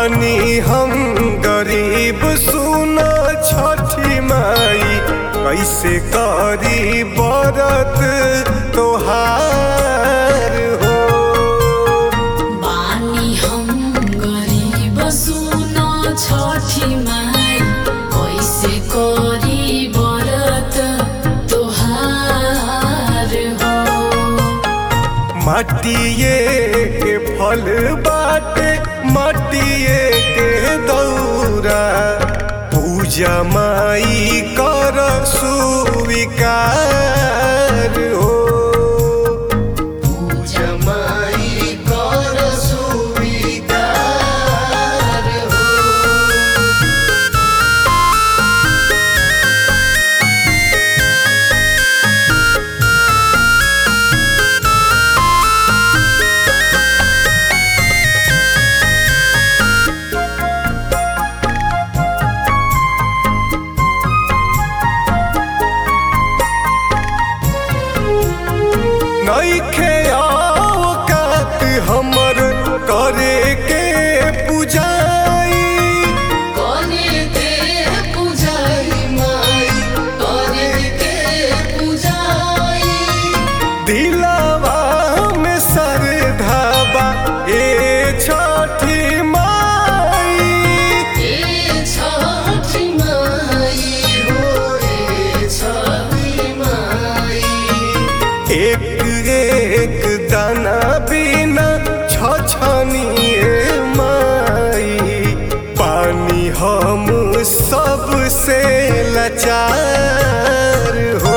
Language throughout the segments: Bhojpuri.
बानी हम गरीब सुना छठी माई कैसे करी बरत तोहार हो बानी हम गरीब सुनो छठी माई कैसे करी बरत तोहार हो माटिए के फल बाटे माटिए के दौरा पूजा माई कर सुविकार हो पूजा माई कर सुविकार हो नइखे औकात हमर करे के पूजाई करे के पूजाई माई करे के पूजाई दिलावा में सरधाबा ए छठी माई ए छठी माई हो ए छठी माई एक एक दाना बिना छछनिए माई पानी हम सबसे लाचार हो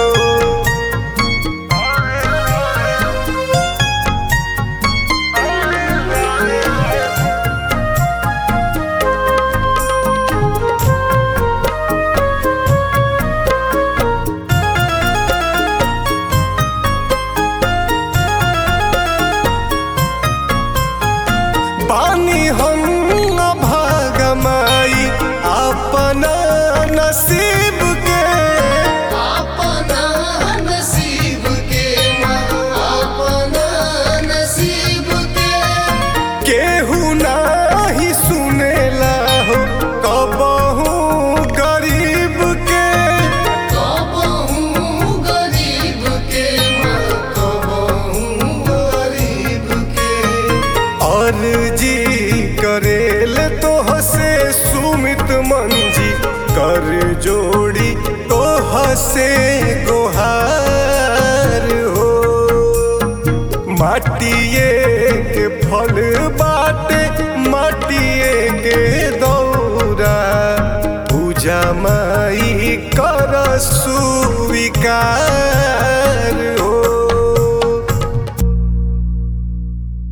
बानी हम भागमाई अपना नसीब के अपना नसीब के माँ अपना नसीब के केहू नाही सुनेला हो कबहू गरीब के कबहू गरीब के माँ कबहू गरीब के अर्जी करेल तोह से सुमित मंजी कर जोड़ी तोह से गोहार हो माटिए के फल बाटे माटिए के दौरा पूजा माई कर सुविकार